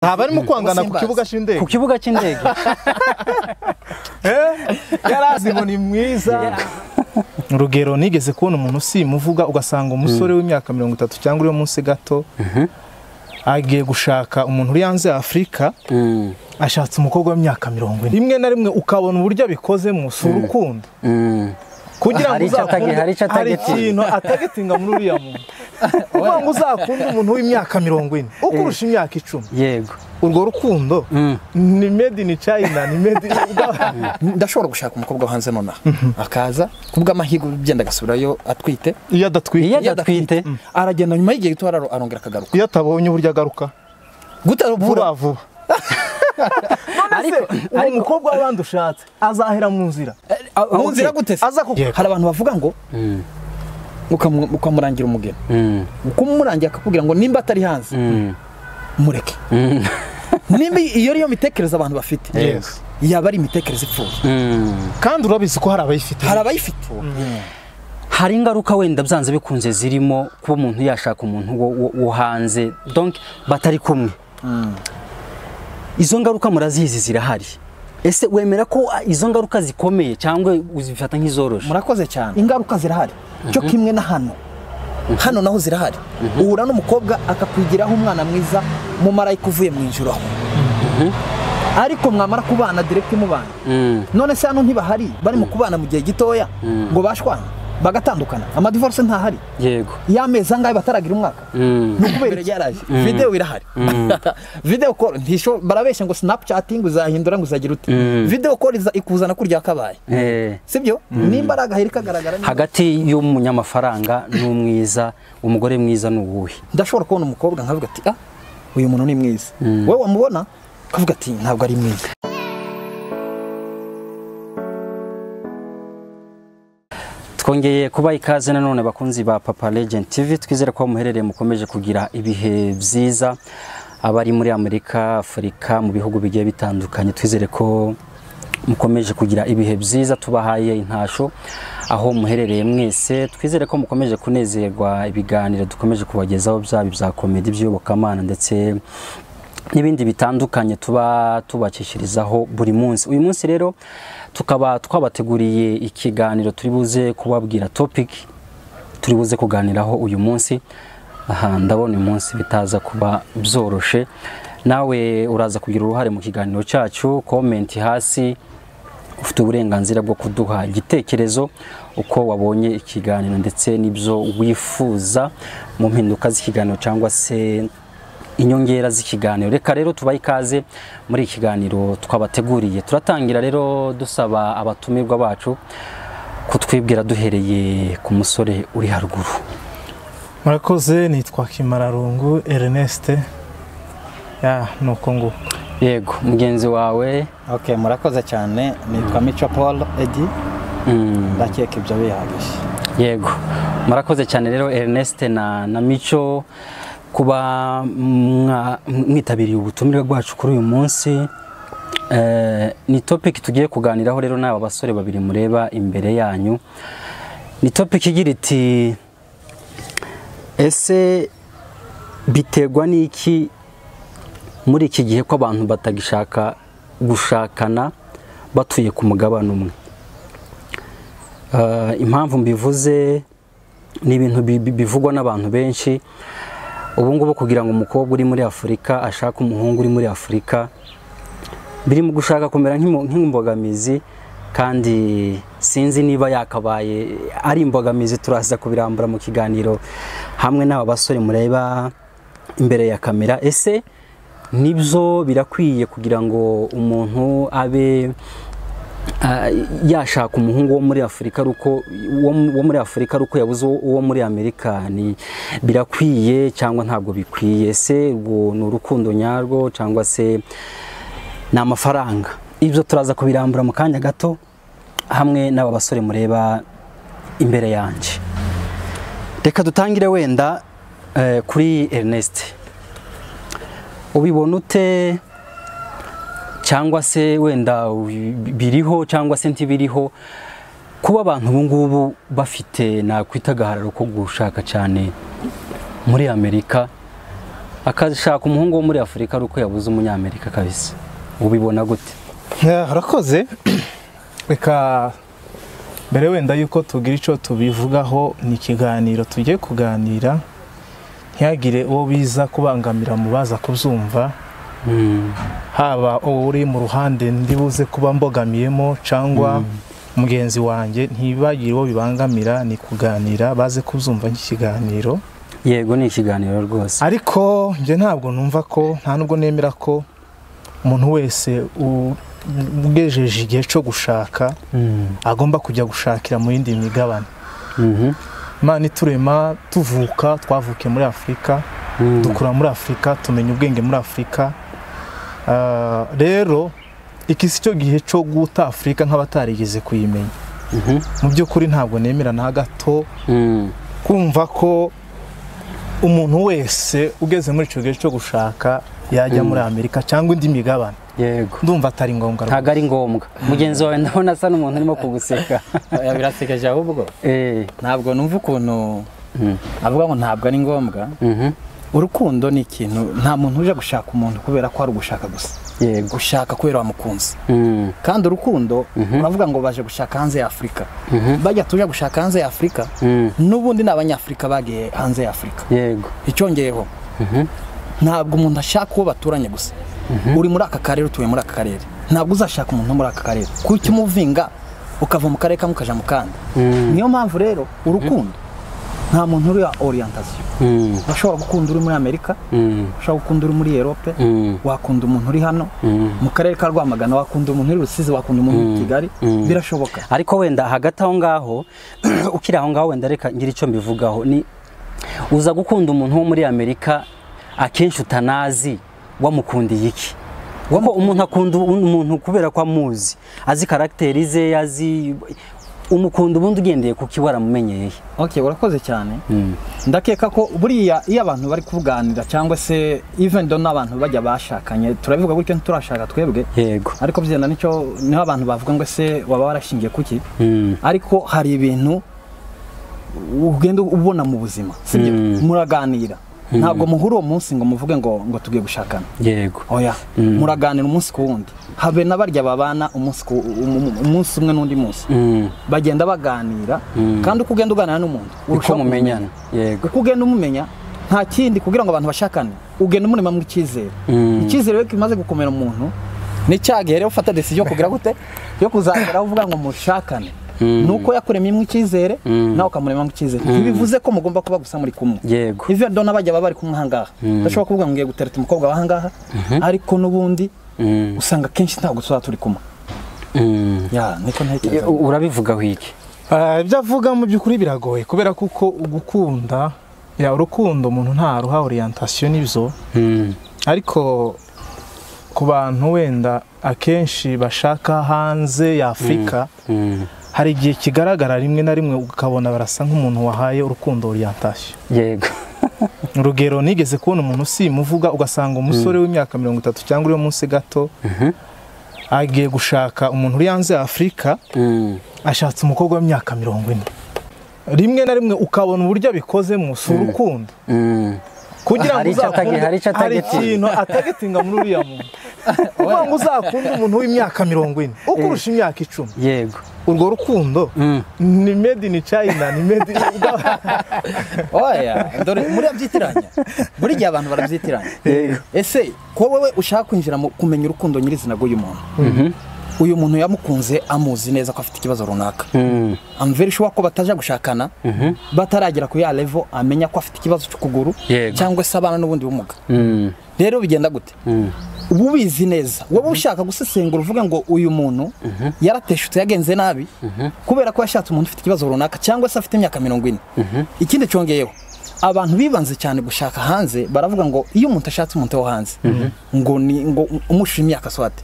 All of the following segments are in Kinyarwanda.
nta barimo kwangana ku kibuga cy'indege ku kibuga cy'indege yari azi ngo ni mwiza urugero nigeze kubona umuntu usimuvuga ugasanga umusore w'imyaka mirongo itatu cyangwa uri munsi gato agiye gushaka umuntu uri hanze ya afurika ashatse umukobwa w'imyaka mirongo ine rimwe na rimwe ukabona uburyo abikozemo si urukundo kugira ngo Hari icyo uzakunde atagi- hari icyo hari atagitinga. ikintu atagitinga muri uriya muntu kugira ngo uzakunde umuntu w'imyaka mirongo ine ukurusha imyaka icumi yego urwo rukundo ni made in china ni made in ndashobora gushaka umukobwa wo hanze nonaha akaza kubw'amahirwe byenda agasubirayo atwite iyo adatwite Iyo adatwite aragenda nyuma y'igihe gito araro- arongera akagaruka iyo atabonye uburyo agaruka vuba gutabura vuba ariko uwo ariko mukobwa w'abandi ushatse azahera mu nzira mu nzira gute se aza kuko hari abantu bavuga ngo ukamu- ukamurangira umugeni Mm, ukumurangira akakubwira ngo nimba atari hanze mm, mureke mm, nimba iyo ariyo mitekerereze abantu bafite Yes. yaba ari imitekerereze ipfuye mm. kandi urabizi ko hari abayifite hari abayifite hari ingaruka wenda byanze bikunze zirimo kuba umuntu yashaka umuntu wo, wo, wo hanze donc batari kumwe izo ngaruka murazizi zirahari ese wemera ko ah, izo ngaruka zikomeye cyangwa uzifata nk'izoroshye murakoze cyane ingaruka zirahari cyo kimwe na hano hano naho zirahari uhura n'umukobwa akakwigiraho umwana mwiza mumarayika uvuye mu ijoro aho ariko mwamara kubana direct mubana Mm, none se hano ntibahari barimo kubana mu gihe gitoya ngo bashwana bagatandukana amadivorce ntahari yego y'amezi angahe bataragira umwaka Mm, ni ukubera ryaraje videwo irahari videwo call ntisho barabeshya ngo snapchatting uzahindura ngo uzagira ute videwo call iza- ikuzana kurya kabaye eh, sibyo nimba ari agaheri kagaragara neza. hagati y'umunyamafaranga n'umwiza umugore mwiza ni uwuhe ndashobora kubona umukobwa nkavuga ati ah uyu muntu ni mwiza wowe wamubona ukavuga ati ntabwo ari mwiza twongeye kuba ikaze nanone bakunzi ba papa legend tv twizere ko aho muherereye mukomeje kugira ibihe byiza abari muri amerika afurika mu bihugu bigiye bitandukanye twizere ko mukomeje kugira ibihe byiza tubahaye intasho aho muherereye mwese twizere ko mukomeje kunezerwa ibiganiro dukomeje kubagezaho byaba ibya komedi by'iyobokamana ndetse n'ibindi bitandukanye tuba tubakishirizaho buri munsi uyu munsi rero tukaba twabateguriye ikiganiro turi buze kubabwira topic turi buze kuganiraho uyu munsi aha ndabona uyu munsi bitaza kuba byoroshe nawe uraza kugira uruhare mu kiganiro cyacu komenti hasi ufite uburenganzira bwo kuduha igitekerezo uko wabonye ikiganiro ndetse n'ibyo wifuza mu mpinduka z'ikiganiro cyangwa se inyongera z'ikiganiro reka rero tubahe ikaze muri iki kiganiro twabateguriye turatangira rero dusaba abatumirwa bacu kutwibwira duhereye ku musore uri haruguru murakoze nitwa kimararungu ernest ya ni uko nguko yego mugenzi wawe ok murakoze cyane nitwa mico paul edi mm, ndakeka ibyo bihagije yego murakoze cyane rero Ernest na, na Mico kuba mwa- mwitabiriye ubutumire bwacu kuri uyu munsi Eh, ni topic tugiye kuganiraho rero n'aba basore babiri mureba imbere yanyu ni topic igira iti ese biterwa n'iki muri iki gihe ko abantu batagishaka gushakana batuye ku mugabane umwe Eh, impamvu mbivuze ni ibintu bi- bi- bivugwa n'abantu benshi ubu ngubu kugira ngo umukobwa uri muri afurika ashake umuhungu uri muri afurika biri mu gushaka kumera nk'imo- nk'imbogamizi kandi sinzi niba yakabaye ari imbogamizi turaza kubirambura mu kiganiro hamwe n'aba basore mureba imbere ya kamera ese nibyo birakwiye kugira ngo umuntu abe Ah, yashaka umuhungu wo muri afurika ari uko uwo mu- wo muri afurika ari uko yabuze uwo- uwo muri amerika ni birakwiye cyangwa ntabwo bikwiye se ubwo ni urukundo nyarwo cyangwa se ni amafaranga ibyo turaza kubirambura mu kanya gato hamwe n'aba basore mureba imbere yanjye reka dutangire wenda eh, kuri ernest ubibona ute cyangwa se wenda biriho cyangwa se ntibiriho kuba abantu ubu ngubu bafite nakwita agahararo ko gushaka cyane muri amerika akashaka umuhungu wo muri afurika ari uko yabuze umunyamerika kabisa ubibona gute Eh, urakoze reka mbere wenda yuko tugira icyo tubivugaho ni ikiganiro tugiye kuganira ntihagire uwo biza kubangamira mu baza kubyumva haba uwo uri mu ruhande ndibuze kuba mbogamiyemo cyangwa mugenzi wanjye ntibagire uwo bibangamira ni kuganira baze kubyumva nk'ikiganiro yego ni ikiganiro rwose ariko njye ntabwo numva ko nta nubwo nemera ko umuntu wese u- ugejeje igihe cyo gushaka Mhm. agomba kujya gushakira mu yindi migabane Mhm. imana iturema tuvuka twavukiye muri afurika Mhm. dukura muri afurika tumenya ubwenge muri afurika Ah, rero iki si cyo gihe cyo guta afurika nk'abatarigeze kuyimenya Mhm. mu by'ukuri ntabwo nemera na gato Mhm. kumva ko umuntu wese ugeze muri icyo gihe cyo gushaka yajya muri amerika cyangwa indi migabane yego ndumva atari ngombwa ntabwo ari ngombwa mugenzi wawe ndabona asa n'umuntu urimo kuguseka Oya, birasekeje ahubwo Eh, ntabwo numva ukuntu mhm. avuga ngo ntabwo ari ngombwa Mhm. urukundo ni ikintu nta muntu uje gushaka umuntu kubera ko ari ugushaka gusa yego gushaka kubera wamukunze Mhm. kandi urukundo uravuga ngo baje gushaka hanze ya afurika bajya tuje gushaka hanze ya afurika Mhm. n'ubundi ni abanyafurika bagiye hanze ya afurika yego icyongeyeho ntabwo umuntu ashaka uwo baturanye gusa uri muri aka karere utuye muri aka karere ntabwo uzashaka umuntu wo muri aka karere kuki umuvinga ukava mu karere kamwe ukajya mu kandi niyo mpamvu rero urukundo nta muntu uri oriyantasiyo Mhm. urashobora gukunda uri muri amerika Mhm. ushobora gukunda uri muri erope Mhm. wakunda umuntu uri hano mu karere ka rwamagana wakunda umuntu uri rusizi wakunda umuntu uri kigali birashoboka ariko wenda hagati aho ngaho ukiri aho ngaho wenda reka ngira icyo mbivugaho ni uza gukunda umuntu wo muri amerika akenshi utanazi wamukundiye iki kuko umuntu akunda umuntu kubera ko amuzi azi karagiteri ze azi umukunda ubundi ugendeye ku kiba waramumenyereye ok urakoze cyane ndakeka ko buriya iyo abantu bari kuganira cyangwa se ivendo n'abantu bajya bashakanye turabivuga gutyo ntiturashaka twebwe yego ariko byenda nicyo niho abantu bavuga ngo ese waba warashingiye kuki Mm. ariko hari ibintu ugenda ubona mu buzima sibyo Mm. muraganira ntabwo muhura uwo munsi ngo muvuge ngo ngo tugiye gushakana yego oya muraganira umunsi ku wundi habe na barya babana umunsi ku- um- um- umunsi umwe n'undi munsi Mm. bagenda baganira kandi uko ugenda uganira n'umuntu uko urushaho mumenyana yego uko ugenda umumenya nta kindi kugira ngo abantu bashakane ugenda umurema mu icyizere Mm. icyizere rero kimaze gukomera umuntu ni cya gihe rero ufata decision yo kugira gute yo kuzageraho uvuga ngo mushakane ni uko yakuremyemo icyizere nawe ukamuremamo icyizere ntibivuze ko mugomba kuba gusa muri kumwe Yego. ivyo dona bajya baba bari kumwe ahangaha ndashobora kuvuga ngo ngiye gutereta umukobwa wahangaha ariko n'ubundi Mm. usanga kenshi ntabwo tuba turi kumwe Mm. ya niko ntekereza U- urabivugaho iki Ah, ibyo avuga mu by'ukuri biragoye kubera kuko ugukunda ya urukundo umuntu nta ruha oriyantation n'ibyo Mm. ariko ku bantu wenda akenshi bashaka hanze ya afurika Mm. hari igihe kigaragara rimwe na rimwe ukabona barasa nk'umuntu wahaye urukundo oriyantation yego urugero nigeze kubona umuntu usimuvuga ugasanga umusore w'imyaka mirongo itatu cyangwa uri munsi gato Mhm. agiye gushaka umuntu uri hanze ya afurika Mm. ashatse umukobwa w'imyaka mirongo ine rimwe na rimwe ukabona uburyo abikozemo si urukundo Mm. kugira ngo Hari icyo atagi- uzakunde- hari icyo atagetinga. ikintu atagetinga muri uriya muntu kugira ngo uzakunde umuntu w'imyaka mirongo ine ukurusha imyaka icumi yego urwo rukundo Mm. ni made in China ni made in oya dore murabyitiranya buri gihe abantu barabyitiranya Yego. ese ko wowe ushaka kwinjira mu kumenya urukundo nyirizina rw'uyu muntu uyu muntu yamukunze amuzi neza ko afite ikibazo runaka Mm. amvera ishobora ko bataja gushakana bataragera ku ya levo amenya ko afite ikibazo cy'ukuguru Yego. cyangwa se abana n'ubundi bumuga Mm. rero bigenda gute Mm. uba ubizi neza wowe ushaka gusesengura uvuga ngo uyu muntu yarateshutse yagenze nabi kubera ko yashatse umuntu ufite ikibazo runaka cyangwa se afite imyaka mirongo ine ikindi cyongeyeho abantu bibanze cyane gushaka hanze baravuga ngo iyo umuntu ashatse umuntu wo hanze ngo ni ngo umushira imyaka swate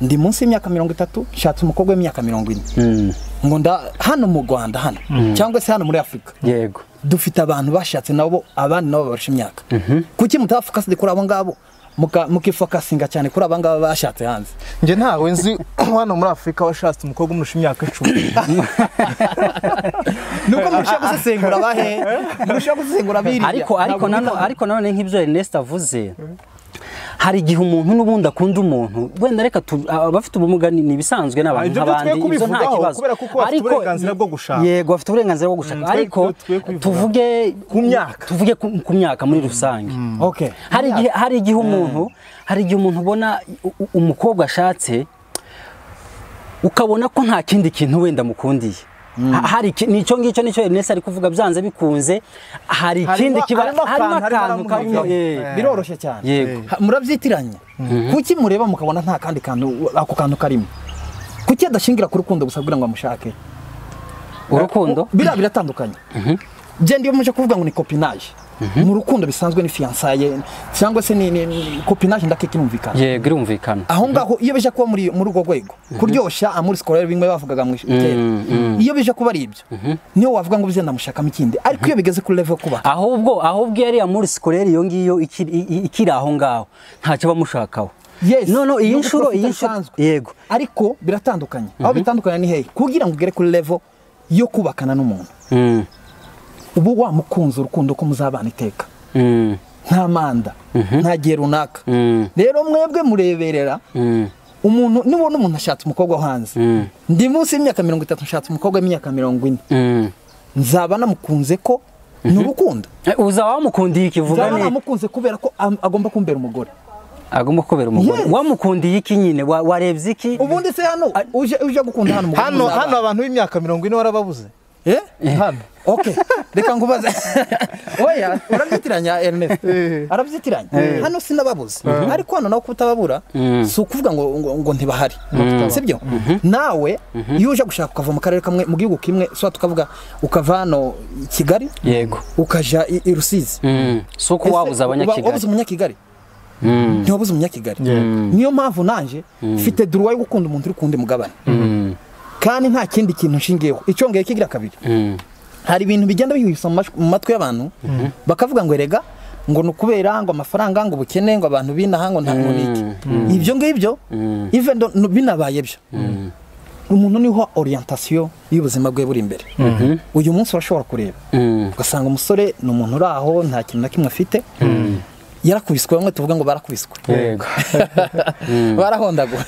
ndi munsi y'imyaka mirongo itatu nshatse umukobwa w'imyaka mirongo ine Mm. ngo nda hano mu rwanda hano cyangwa se hano muri afurika yego dufite abantu bashatse nabo abandi nabo barusha imyaka kuki mutafuka kuri abo ngabo mukifakasinga cyane kuri abangaba bashatse hanze njye ntawe nzi hano muri afurika washatse umukobwa umurusha imyaka icumi nuko murusha gusesengura abahe murusha gusesengura biriya ariko Ntabwo ariko nanone ariko nanone nk'ibyo Ernest avuze hari igihe umuntu n'ubundi akunda umuntu wenda reka tu- abafite ubumuga ni ni ibisanzwe n'abantu Ibyo nk'abandi ntitwe ibyo nta kubivugaho, kibazo kubera ko bafite Ariko- uburenganzira bwo gushaka. yego bafite uburenganzira bwo gushaka Mm, twe- ariko twe- twe kubivuga. tuvuge Ku myaka. tuvuge ku ku myaka muri rusange Okay. hari igihe hari igihe umuntu hari igihe umuntu ubona u- u- umukobwa ashatse ukabona ko nta kindi kintu wenda mukundiye Ha- hari iki- ni icyo ngicyo nicyo Ernest ari kuvuga byanze bikunze hari ikindi Harimo- kiba harimo harimo akantu, harimo akantu karimo aramuhekenya. eh, Eh. biroroshye cyane yego Ha- murabyitiranya kuki mureba mukabona nta kandi kantu ako kantu karimo kuki adashingira ku rukundo gusa kugira ngo amushake urukundo biriya biratandukanye genda iyo muje kuvuga ngo ni kopinaje mu rukundo bisanzwe ni fiyansaye cyangwa se ni- ni ni- kopinaje ndakikirumvikana yego irumvikana aho ngaho iyo bije kuba muri muri urwo rwego kuryoshya amuri sikorere bimwe bavugaga mu ishuri kera iyo bije kuba ari ibyo niyo wavuga ngo bizenda ndamushakamo ikindi ariko iyo bigeze kuri level yo kuba ahubwo ahubwo yariya muri sikorere iyo ngiyo ikiri i- i- ikiri aho ngaho ntacyo bamushakaho Yes. no no iyi Ni nshuro uguprofita iyi nshuro bisanzwe. yego ariko biratandukanye aho bitandukanye ni hehe kugira ngo ugere kuri level yo kubakana n'umuntu Mm, ubu wamukunze urukundo ko muzabana iteka mm, nta manda nta gihe runaka mm, rero mwebwe mureberera mm, umuntu nibona umuntu ashatse umukobwa wo hanze Mm. ndi munsi y'imyaka mirongo itatu nshatse umukobwa w'imyaka mirongo ine mm. nzaba namukunze ko ni urukundo Eh, uzaba wamukundiye ikivuga nzaba ne namukunze kubera ko am- agomba kumbera umugore agomba kubera umugore Yes. wamukundiye iki nyine wa- warebye iki ubundi se hano uje uje gukunda hano umugore hano muzabana. hano abantu b'imyaka mirongo ine warababuze Eh? hano ok reka nkubaze oya urabyitiranya ernest arabyitiranya hano sinababuze ariko hano nawe kutababura si ukuvuga ngo ngo, ngo ntibahari sibyo nawe iyo uje gushaka ukava mu karere kamwe mu gihugu kimwe so tukavuga ukava hano i kigali yego ukaja i, i rusizi Mm. si uko wabuze Uba- wabuze abanyakigali umunyakigali Mm. ntiwabuze umunyakigali Mm. niyo mpamvu nanjye mfite duruwa yo gukunda umuntu uri ku wundi mugabane kandi nta kindi kintu nshingiyeho icyongeye kigira kabiri Mm. hari ibintu bigenda bihwisa mu mash- mu matwi y'abantu bakavuga ngo erega ngo ni ukubera ngo amafaranga ngo ubukene ngo abantu binaha ngo nta ngo niki ibyo ngibyo even though no- binabaye byo umuntu niho orientation y'ubuzima bwe buri imbere uyu munsi urashobora kureba Mm. ugasanga umusore ni umuntu uri aho nta kintu na kimwe afite yarakubiswe bamwe tuvuga ngo barakubiswe yego barahondagura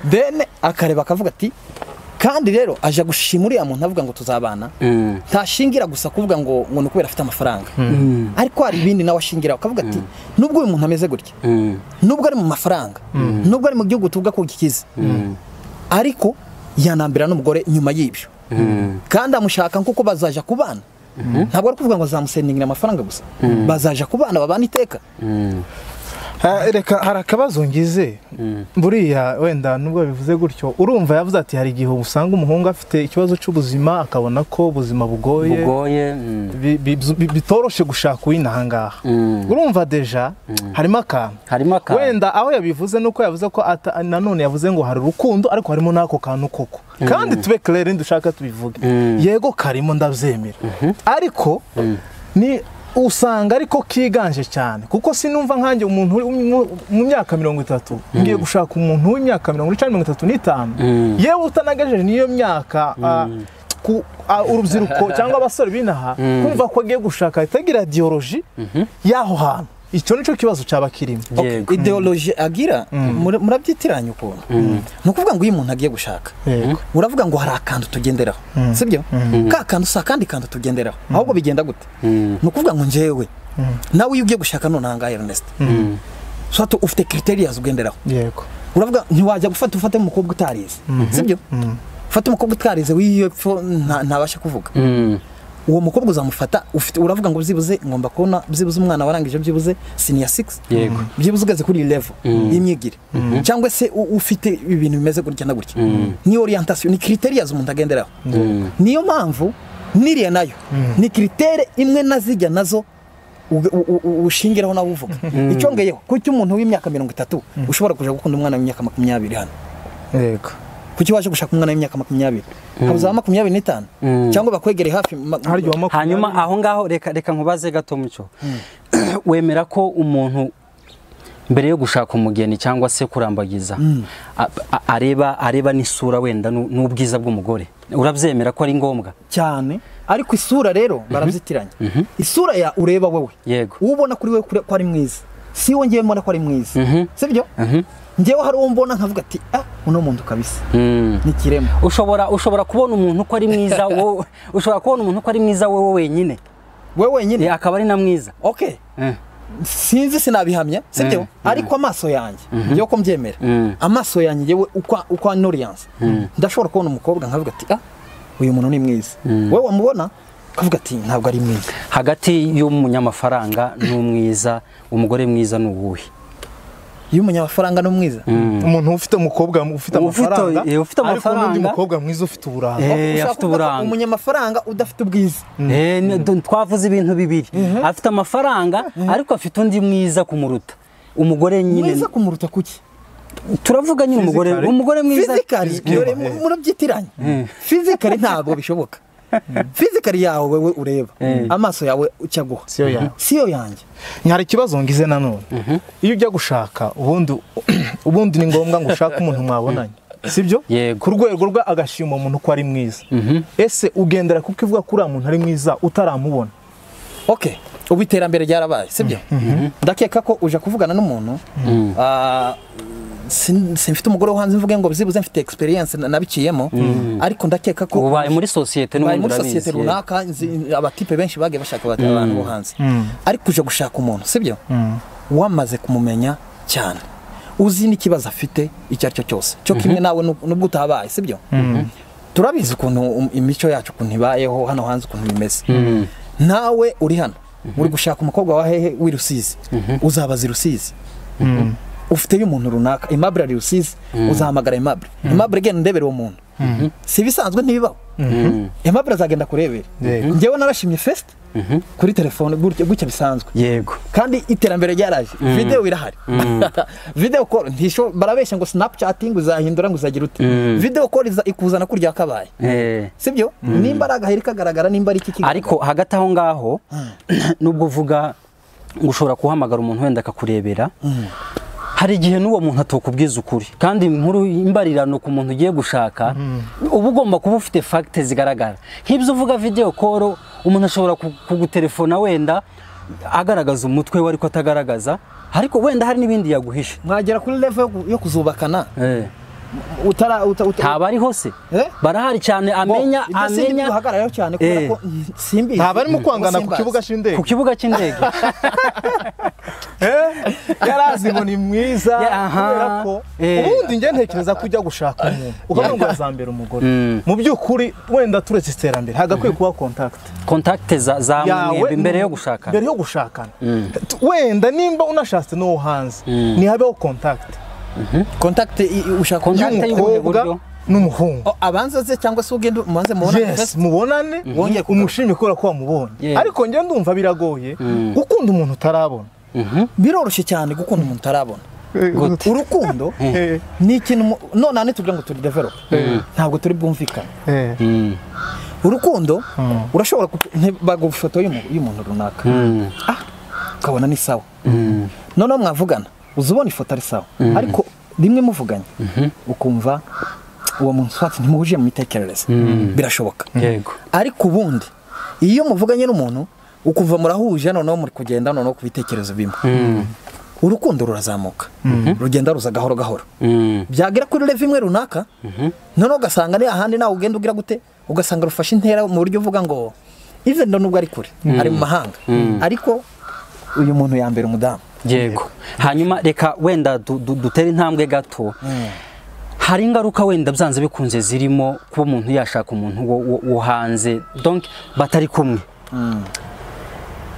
then akareba akavuga ati kandi rero aje gushima uriya muntu avuga ngo tuzabana Mm. ntashingira gusa kuvuga ngo ngo ni ukubera afite amafaranga ariko hari ibindi nawe ashingira akavuga ati nubwo uyu muntu ameze gutya Mm. nubwo ari mu mafaranga nubwo ari mu gihugu tuvuga ko gikize ariko yanambira n'umugore nyuma y'ibyo kandi amushaka nk'uko bazaja kubana ntabwo ari kuvuga ngo zamusendingira amafaranga gusa bazaja kubana babana iteka Ha, reka hari akabazo ngize buriya wenda nubwo bivuze gutyo urumva yavuze ati hari igihe usanga umuhungu afite ikibazo cy'ubuzima akabona ko ubuzima bugoye bugoye mm. bi- bi- bi- bitoroshye gushaka uw'inahangaha Mm. urumva deja harimo akantu harimo akantu wenda aho yabivuze nuko yavuze ko ata- nanone yavuze ngo hari urukundo ariko harimo n'ako kantu koko kandi tube claire dushaka tubivuge yego karimo ndabyemera ariko ni usanga ariko kiganje cyane kuko sinumva nkanjye umuntu uri mu- mu myaka mirongo itatu ngiye gushaka umuntu w'imyaka mirongo icana mirongo itatu n'itanu yewe utanagejeje n'iyo myaka ah, ku- ah, urubyiruko cyangwa abasore binaha kumva ko agiye gushaka itagira diyoroji y'aho hantu icyo nicyo kibazo cyaba kirimo yego ideoloji agira mura- murabyitiranya ukuntu ni ukuvuga ngo iyo umuntu agiye gushaka Yego. uravuga ngo hari akantu tugenderaho sibyo ka kantu si akandi kantu tugenderaho ahubwo bigenda gute ni ukuvuga ngo njyewe nawe iyo ugiye gushaka none ahangaha Ernest so hatu- ufite criterias ugenderaho yego uravuga ntiwajya gufata ufate umukobwa utarize sibyo ufate umukobwa utarize w'iyo epfo nta- ntabasha kuvuga Mm. uwo mukobwa uzamufata ufite uravuga ngo byibuze ngomba kubona byibuze umwana warangije byibuze senior 6 Yego. byibuze ugeze kuri iyi level y'imyigire cyangwa se u- ufite ibintu bimeze gutya na gutya ni orientation ni criterias umuntu agenderaho niyo mpamvu niriya nayo ni critere imwe nazijya nazo u- u- u- ushingiraho nawe uvuga icyongeyeho kuki umuntu w'imyaka mirongo itatu ushobora kuja gukunda umwana w'imyaka makumyabiri hano yego kuki waje gushaka umwana w'imyaka makumyabiri haba za makumyabiri n'itanu cyangwa bakwegereye hafi ma- harya uwa makumyabiri hanyuma aho ngaho reka reka nkubaze gato mucyo wemera ko umuntu mbere yo gushaka umugeni cyangwa se kurambagiza a- a- areba areba n'isura wenda n'u- n'ubwiza bw'umugore urabyemera ko ari ngombwa cyane ariko isura rero barazitiranya isura ya ureba wowe Yego. uwo ubona kuri we kure- ko ari mwiza si wo ngewe mbona ko ari mwiza Mhm. sibyo ngewe hari uwo mbona nkavuga ati ah uno muntu kabisa Mm. ni ikirema ushobora ushobora kubona umuntu ko ari mwiza wowe ushobora kubona umuntu ko ari mwiza wowe wenyine we wenyine Eh, akaba ari na mwiza okay Eh. sinzi sinabihamya sibyo ariko amaso yanjye ngewe ko mbyemera Mm. amaso yanjye ngewe uko- uko anoriyanse ndashobora kubona umukobwa nkavuga ati ah uyu muntu ni mwiza wowe wamubona ukavuga ati ntabwo ari mwiza hagati y'umunyamafaranga n'umwiza umugore mwiza ni uwuhe iyo umunyamafaranga ni mwiza umuntu ufite umukobwa ufite Ufite- amafaranga eh, ufite ariko n'undi amafaranga. mukobwa mwiza ufite uburanga Eh, Ushaka afite kuvuga ko uburanga. umunyamafaranga udafite ubwiza Eh, ni- du- twavuze ibintu bibiri afite amafaranga ariko afite undi mwiza kumuruta umugore nyine mwiza kumuruta kuki turavuga nyine umugore Physically. umugore mwiza fizikari dore mu- murabyitiranya fizikari ntabwo bishoboka fizikari yawe wowe ureba amaso yawe ujya guha Siyo yawe. siyo yanjye hari ikibazo ngize nanone iyo ujya gushaka ubundi ubundi ni ngombwa ngo ushake umuntu mwabonanye sibyo Yego. ku rwego rwa agashima umuntu ko ari mwiza ese ugendera kuko ivuga ko uriya muntu ari mwiza utaramubona okay ubu iterambere ryarabaye sibyo ndakeka ko uja kuvugana n'umuntu ah, sin- simfite umugore wo hanze mvuge ngo byibuze mfite experience na- nabiciyemo ariko ndakeka ko ubaye muri sosiyete bari n'ubundi muri urabizi sosiyete yego. runaka nzi- abatipe benshi bagiye bashaka abati- abantu bo hanze ariko uje gushaka umuntu sibyo wamaze kumumenya cyane uzi n'ikibazo afite icyo ari cyo cyose cyo kimwe nawe nu- nubwo utabaye sibyo turabizi ukuntu um- imico yacu ukuntu ibayeho hano hanze ukuntu bimeze nawe uri hano uri gushaka umukobwa wa hehe w'i rusizi uzabaza i rusizi ufiteyo umuntu runaka imabure ari rusizi uzahamagara imabure imabure genda ndebere uwo muntu si ibisanzwe ntibibaho imabure azagenda kurebera Yego. ngewe narashimye fesite kuri telefone gutya gutya bisanzwe yego kandi iterambere ryaraje videwo irahari videwo call ntisho barabeshya ngo sinapucatingi uzahindura ngo uzagira ute videwo call iza- ikuzana kurya kabaye Eh. sibyo nimba ari agaheri kagaragara nimba ari iki kigaragara. ariko hagati aho ngaho nubwo uvuga ngo ushobora guhamagara umuntu wenda akakurebera hari igihe n'uwo muntu atokubwiza ukuri kandi inkuru imbarirano ku muntu ugiye gushaka uba ugomba kuba ufite fagite zigaragara nk'ibyo uvuga videwo koro umuntu ashobora ku- kugutelefona wenda agaragaza umutwe we ariko atagaragaza ariko wenda hari n'ibindi yaguhishe mwagera kuri level yo ku- yo kuzubakana Eh, utara uta- uta- ntaba ariho se Eh? barahari cyane amenya ibyo si amenya duhagararaho cyane kubera Eh. ko mm, simbizi ntabwo arimo kwangana ku Simbazi. kibuga ku cy'indege kibuga cy'indege yari azi ngo ni mwiza Ya, aha. kubera ko Eh. ubundi njye ntekereza ko ujya gushaka umuntu ukavuga ngo azambere umugore mu by'ukuri wenda turetse iterambere hagakwiye kuba kontakiti kontakite za, za mwembi mbere yo gushakana mbere yo gushakana T- wenda nimba unashatse n'uwo hanze ntihabeho kontakiti contact i- i- ushaka Contact umuntu- y'ubuhe y'umukobwa buryo? n'umuhungu O, abanza ze cyangwa se ugende umanze mubona yes mubonane Wongeye kugaruka. umushimire kubera ko wamubonye Yeah. ariko njye ndumva biragoye gukunda umuntu utarabona biroroshye cyane gukunda umuntu utarabona Gute? urukundo Eh, ni ikintu mu- none hano tuvuga ngo turi develop ntabwo turi bwumvikane eh. urukundo urashobora kutu- nti- baguha ifoto y'umu- y'umuntu runaka Ah, ukabona ni sawa noneho mwavugana uza ubona ifoto ari sawa ariko rimwe muvuganye ukumva uwo muntu swati ntimuhuje mu mitekerereze birashoboka yego ariko ubundi iyo muvuganye n'umuntu ukumva murahuje noneho muri kugenda noneho ku bitekerezo bimwe urukundo rurazamuka rugenda ruza gahoro gahoro Mm. byagera kuri leve imwe runaka noneho ugasanga ari ahandi nawe ugenda ugira gute ugasanga rufashe intera mu buryo uvuga ngo even nubwo ari kure ari mu mahanga ariko uyu muntu yambera umudamu yego hanyuma reka wenda du- du- dutere intambwe gato hari ingaruka wenda byanze bikunze zirimo kuba umuntu yashaka umuntu wo- wo- wo hanze donc batari kumwe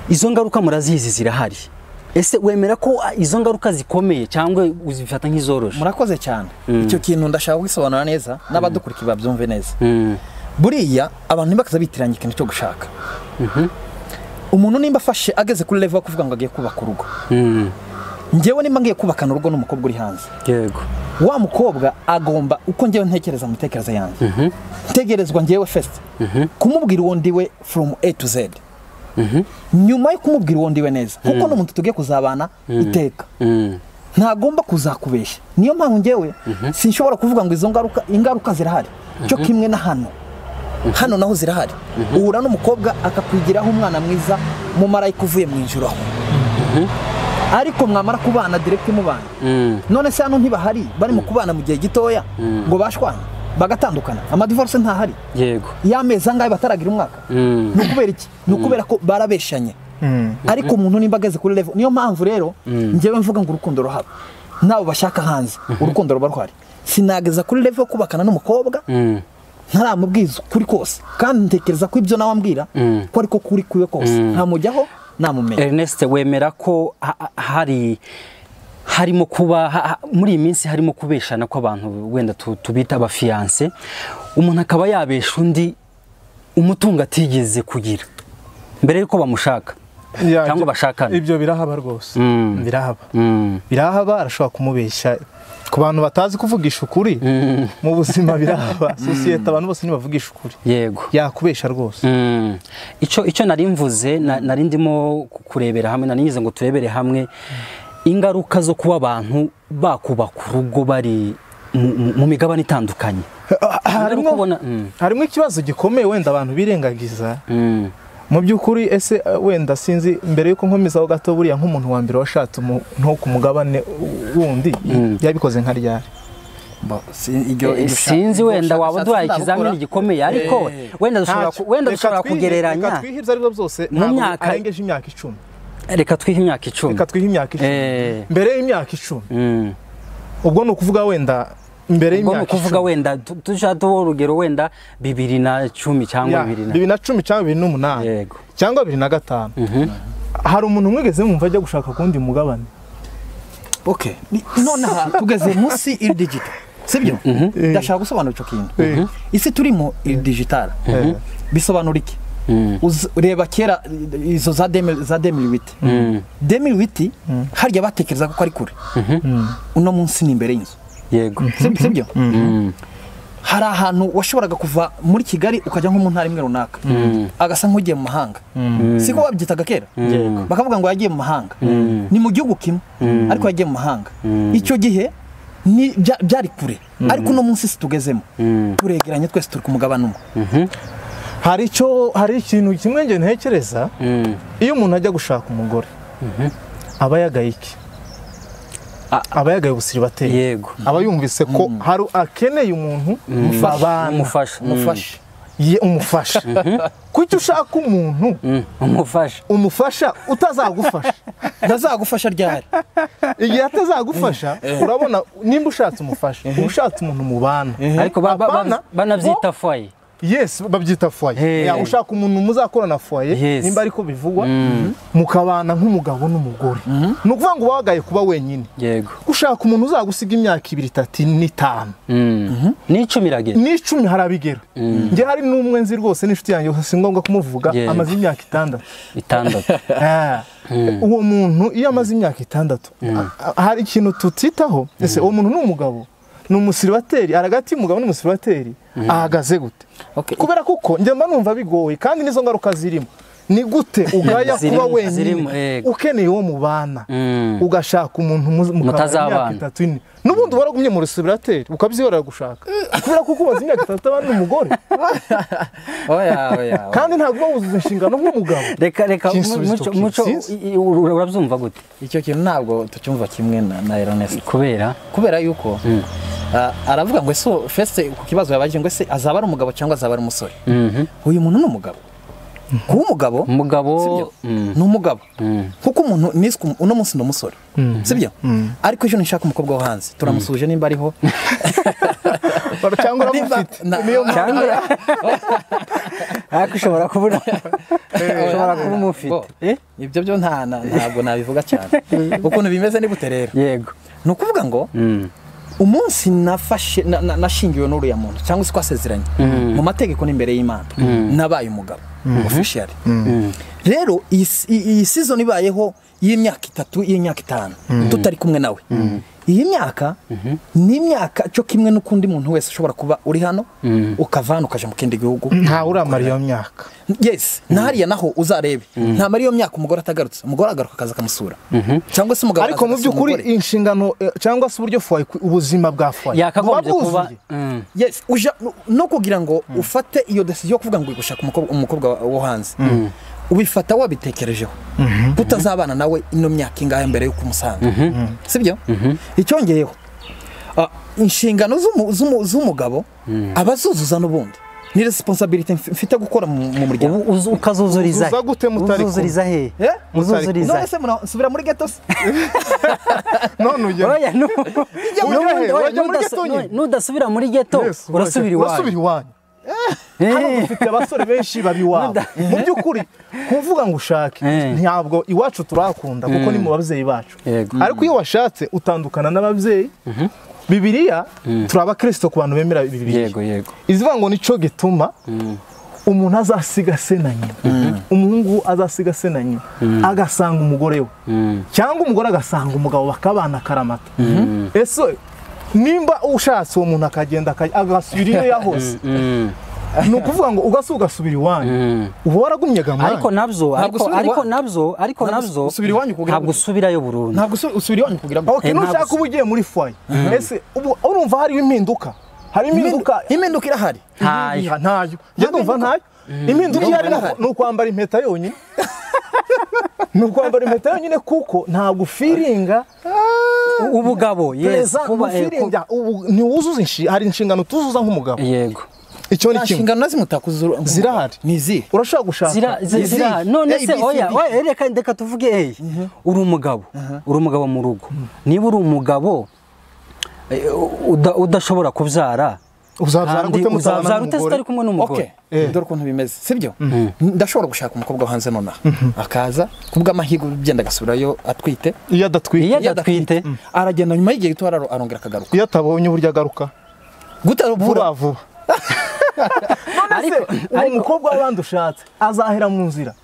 izo ngaruka murazizi zirahari ese wemera ko ah, izo ngaruka zikomeye cyangwa uzifata nk'izoroshye murakoze cyane icyo kintu ndashaka kugisobanura neza n'abadukurikira babyumve neza Mm. buriya abantu ntibakaza bitiranya ikintu cyo gushaka umuntu nimba afashe ageze kuri level yo kuvuga ngo agiye kubaka urugo Mm. njyewe nimba ngiye kubakana urugo n'umukobwa uri hanze yego wa mukobwa agomba uko njyewe ntekereza mu mitekerereze yanjye ntegerezwa njyewe fesite kumubwira uwo ndiwe from a to z nyuma yo kumubwira uwo ndiwe neza kuko n'umuntu tugiye kuzabana iteka Mm. ntagomba kuzakubeshya niyo mpamvu ngewe sinshobora kuvuga ngo izo ngaruka ingaruka zirahari cyo kimwe na hano hano naho zirahari uhura n'umukobwa akakwigiraho umwana mwiza mumarayika uvuye mu ijoro aho ariko mwamara kubana direkiti mubana none se hano ntibahari barimo kubana mu gihe gitoya ngo bashwana bagatandukana amadivorce ntahari yego y'amezi angahe bataragira umwaka ni ukubera iki ni ukubera ko barabeshanye ariko umuntu nimba ageze kuri revo niyo mpamvu rero ngewe mvuga ngo urukundo ruhaba nabo bashaka hanze urukundo ruba ruhari sinageza kuri revo yo kubakana n'umukobwa ntaramubwiza ukuri kose kandi ntekereza ko ibyo nawe ambwira ko ariko kuri kwiwe kose ntamujyaho namumenya Ernest wemera ko ha- ha- hari harimo kuba ha- ha- muri iyi minsi harimo kubeshana kw'abantu wenda tu- tubita abafiyanse umuntu akaba yabesha undi umutungo atigeze kugira mbere y'uko bamushaka Ya, Cyangwa ibyo- bashakana. ibyo birahaba rwose Mm. birahaba Mm. birahaba arashobora kumubeshya ku bantu batazi kuvugisha ukuri mu buzima birahaba sosiyete abantu bose ntibavugisha ukuri yego yakubesha rwose Mm. icyo icyo nari mvuze na- nari ndimo ku- kurebera hamwe nari nize ngo turebere hamwe ingaruka zo kuba abantu bakubaka urugo bari mu- mu- mu migabane itandukanye harimo kubona- Mm. harimo ikibazo gikomeye wenda abantu birengagiza Mm. mu by'ukuri ese eh, wenda sinzi mbere yuko nkomezaho gato buriya nk'umuntu wa mbere washatse umu- nko ku mugabane wundi yabikoze nka ryari Eh, sinzi wenda waba uduhaye ikizamini gikomeye ariko Eh. wenda dushobora ku- wenda Reka dushobora twihe- reka kugereranya twihibye aribyo byose Mu ntabwo myaka- arengeje imyaka icumi reka twihe imyaka icumi reka twihe imyaka Eh. icumi mbere y'imyaka icumi Mm. ubwo ni ukuvuga wenda mbere ubwo ni y'imyaka ukuvuga icumi wenda tu- tujya duha urugero wenda bibiri na cumi cyangwa Ya, bibiri na bibiri na cumi cyangwa bibiri n'umunani Yego. cyangwa bibiri na gatanu hari umuntu mwigeze mwumva ajya gushaka kuwundi mugabane oke nonaha tugeze munsi iri digito sibyo ndashaka gusobanura icyo kintu Mhm. isi turimo iri digitara Eh. bisobanura iki Uz- reba kera eh, izo za demi za demi witi demi witi harya batekerezaga ko ari kure uno munsi ni imbere y'inzu yego Sib- sibyo hari ahantu washoboraga kuva muri kigali ukajya nko mu ntara imwe runaka agasa nk'ugiye mu mahanga siko wabyitaga kera bakavuga ngo yagiye mu mahanga ni mu gihugu kimwe ariko yagiye mu mahanga icyo gihe ni- bya- byari kure ariko uno munsi si tugezemo turegeranye twese turi ku mugabane umwe hari icyo hari ikintu kimwe ngende ntekereza Mm. iyo umuntu ajya gushaka umugore aba yagaye iki A- aba yagaye ubusiribateri Yego. aba yumvise ko hari akeneye umuntu babana umufasha mufashe ye umufasha kuki ushaka umuntu Mm. umufasha umufasha utazagufasha ntazagufasha ryari igihe atazagufasha urabona nimba ushatse umufasha uba ushatse umuntu mubana ariko ba- ba- Abana, ba- banabyita foye yes babyita foye Hey. Ya, ushaka umuntu muzakorana foye Yes. nimba ariko bivugwa mukabana nk'umugabo n'umugore ni ukuvuga ngo uba wagaye kuba wenyine yego ushaka umuntu uzagusiga imyaka ibiri itatu n'itanu n'icumi iragera n'icumi harabigera njye hari n'umwe nzi rwose n'inshuti yanjye gusa si ngombwa kumuvuga Yego. amaze imyaka itandatu itandatu Ah, uwo muntu iyo amaze imyaka itandatu a- hari ikintu tutitaho ese uwo muntu ni umugabo ni umusiribateri aragati y'umugabo n'umusiribateri ahagaze gute Okay. kubera kuko njye mba numva bigoye kandi n'izo ngaruka zirimo ni gute ugaya kuba Zirimo, zirimo, wenyine yego. ukeneye uwo mubana Mm. ugashaka umuntu mu- mukabana Mutazabana. imyaka itatu ine n'ubundi waragumye mu rusibirateri ukabyihorera gushaka kubera kuko umaze imyaka itatu abandi n'umugore oya oya kandi ntabwo uba wuzuza inshingano nk'umugabo reka reka Kinsubizo, muco muco kinsinzi. i- i- ura- urabyumva gute icyo kintu ntabwo tucyumva kimwe na na Ernest kubera kubera yuko ah, aravuga ngo ese fese ku kibazo yabajije ngo ese azaba ari umugabo cyangwa azaba ari umusore uyu muntu ni umugabo kuba umugabo umugabo sibyo Mm. ni umugabo Mm. kuko umuntu niswe umu- uno munsi ni umusore sibyo ariko ejo nishaka umukobwa wo hanze turamusuhuje nimba ariho cyangwa uramufite Na- cyangwa ariko ushobora kubura ushobora kuba umufite Bo, ibyo byo nta na- ntabwo nabivuga cyane ukuntu bimeze ni gute rero yego ni ukuvuga ngo Mm. umunsi nafashe na- na- nashingiwe n'uriya muntu cyangwa se twasezeranye mu mategeko n'imbere y'imana nabaye umugabo officially rero iyi si- iyi sizoni ibayeho y'imyaka itatu y'imyaka itanu tutari kumwe nawe iyi myaka ni imyaka cyo kimwe n'ukundi muntu wese ushobora kuba uri hano ukava hano ukaja mu kindi gihugu ntawe uramara iyo myaka yes na hariya naho uzarebe nta mari iyo myaka umugore atagarutse umugore agaruka akaza akamusura cyangwa se umugabo ariko mu akaza by'ukuri akamusura umugore. inshingano eh, cyangwa se uburyo fwaye ku- ubuzima bwa fwaye yakagombye buba kuba bwuzuye. Mm. yes uja no- no kugira ngo ufate iyo decision yo kuvuga ngo gushaka umukobwa umukobwa wa- wo hanze ubifata wabitekerejeho utazabana nawe ino myaka ingahe mbere yo kumusanga sibyo icyongeyeho ah, inshingano z'umu- z'umu- z'umugabo aba azuzuza n'ubundi ni resiponsabilite mfite gukora mu mu muryango Ubu uzu- ukazuzuriza he? Uzuza gute mutari kumwe? uzuzuriza he Eh? uzuzuriza none he se mura- nsubira muri geto se none ujya oya nu- ujya nubundi he? oya, Wajya muri nudasa- ghetto nyine? nu- nudasubira muri geto Yes, urasubira urasubira iwawe iwanyu Eh. hano dufite abasore benshi babiwabo mu by'ukuri kuvuga ngo ushake Eh. ntabwo iwacu turahakunda kuko ni mu babyeyi bacu Yego. ariko iyo washatse utandukana n'ababyeyi bibiriya turi abakristo ku bantu bemera bibiriya yego yego izivuga ngo nicyo gituma umuntu azasiga se na nyina umuhungu azasiga se na nyina agasanga umugore we cyangwa umugore agasanga umugabo bakabana akaramata ese nimba ushatse uwo muntu akagenda aka- agasubira iyo yahose ni ukuvuga ngo ugase ugasubira iwanyu uba waragumye gamani ariko nabyo ariko usubira iwa- ariko nabyo ariko Ntabwo nabyo usubira iwanyu kugira ngo- ntabwo usubirayo burundu ntabwo usu- usubira iwanyu kugira ngo okay, eh, nushaka ntabwo- uba ugiye muri fwaye ese ubu urumva hariho impinduka hari impinduka impinduka irahari Ntayo. Iriya ntayo njye ndumva ntayo impinduka iyo ari naho ni ukwambara impeta yonyine ni ukwambara impeta yonyine kuko ntabwo ufiringa ubugabo yes pereza kuba eh, ku- ufiringa ubu ntiwuzuza inshi- hari inshingano tuzuza nk'umugabo yego icyo ni nta kimwe nshingano na zimwe utakuzura zirahari ni izihe urashobora gushaka zira zi- Izi- zira none se A, B, C, oya D. oya reka reka tuvuge eh uri umugabo uri umugabo mu rugo niba uri umugabo eh, uda- udashobora kubyara uzabyara kandi gute mutabana uzabyara utese n'umugore? utari kumwe n'umugore Okay. dore ukuntu bimeze sibyo ndashobora gushaka umukobwa wo hanze nonaha akaza kubw'amahirwe ugenda agasubirayo atwite iyo adatwite iyo adatwite aragenda nyuma y'igihe gito araro- arongera akagaruka iyo atabonye uburyo agaruka vuba gutarabura vuba ariko uwo mukobwa w'abandi ushatse azahera mu nzira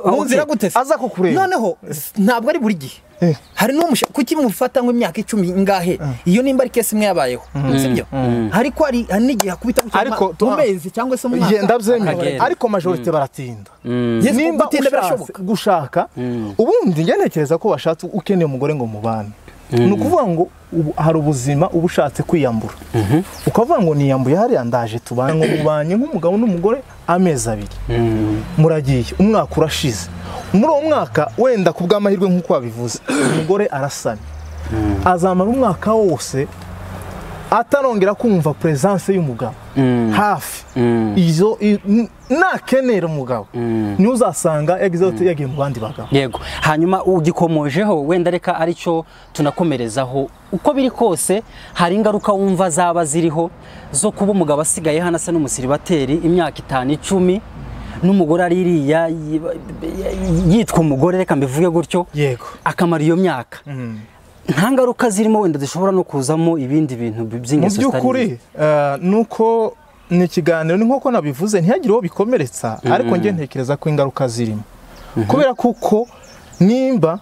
mu nzira gute se? aza kukureba noneho s- ntabwo ari buri gihe Eh. hari n'umusha kuki mufata nk'imyaka icumi ingahe iyo nimba ari kesi imwe yabayeho sibyo ariko hari hari n'igihe hakubita gutya Ariko mu- mu tuha- mezi cyangwa se mu mwaka Igenda byemera Akagenda. ariko majorite baratinda Yes, nimba gutinda ushatse birashoboka gushaka ubundi njya ntekereza ko washatse ukeneye umugore ngo mubane ni ukuvuga ngo ubu- hari ubuzima uba ushatse kwiyambura ukavuga ngo niyambuye hariya ndaje tubane ngo mubanye nk'umugabo n'umugore amezi abiri muragiye umwaka urashize muri uwo mwaka wenda ku bw'amahirwe nk'uko wabivuze umugore arasamye azamara umwaka wose atarongera kumva presence y'umugabo hafi izo i- n- nakenera umugabo niwe uzasanga yagize ati yagiye mu bandi bagabo yego hanyuma ugikomojeho wenda reka aricyo tunakomerezaho uko biri kose hari ingaruka wumva zaba ziriho zo kuba umugabo asigaye hano asa n'umusiribateri imyaka itanu icumi n'umugore ari iriya yiba- yitwa umugore reka mbivuge gutyo Yego. akamara iyo myaka nta ngaruka zirimo wenda zishobora no kuzamo ibindi bintu bi- mu by'ingeso zitari by'ukuri nziza. eh, ni uko ni ikiganiro ni nk'uko nabivuze ntihagire uwo bikomeretsa ariko njye ntekereza ko ingaruka zirimo kubera kuko nimba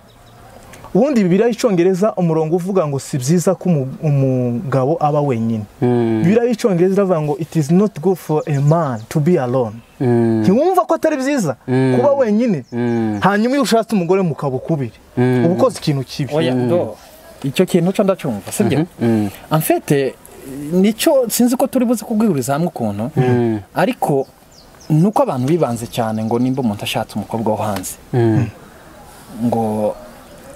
ubundi bibiriya y'icyongereza umurongo uvuga ngo si byiza ko umu- umugabo aba wenyine bibiriya y'icyongereza iravuga ngo it is not good for a man to be alone ntiwumva ko atari byiza kuba wenyine hanyuma iyo ushatse umugore mukaba ukubiri uba ukoze ikintu kibi oya do icyo kintu cyo ndacyumva sibyo amfete nicyo sinzi ko turi buze kubwihuriza hamwe ukuntu ariko ni uko abantu bibanze cyane ngo nimba umuntu ashatse umukobwa wo hanze ngo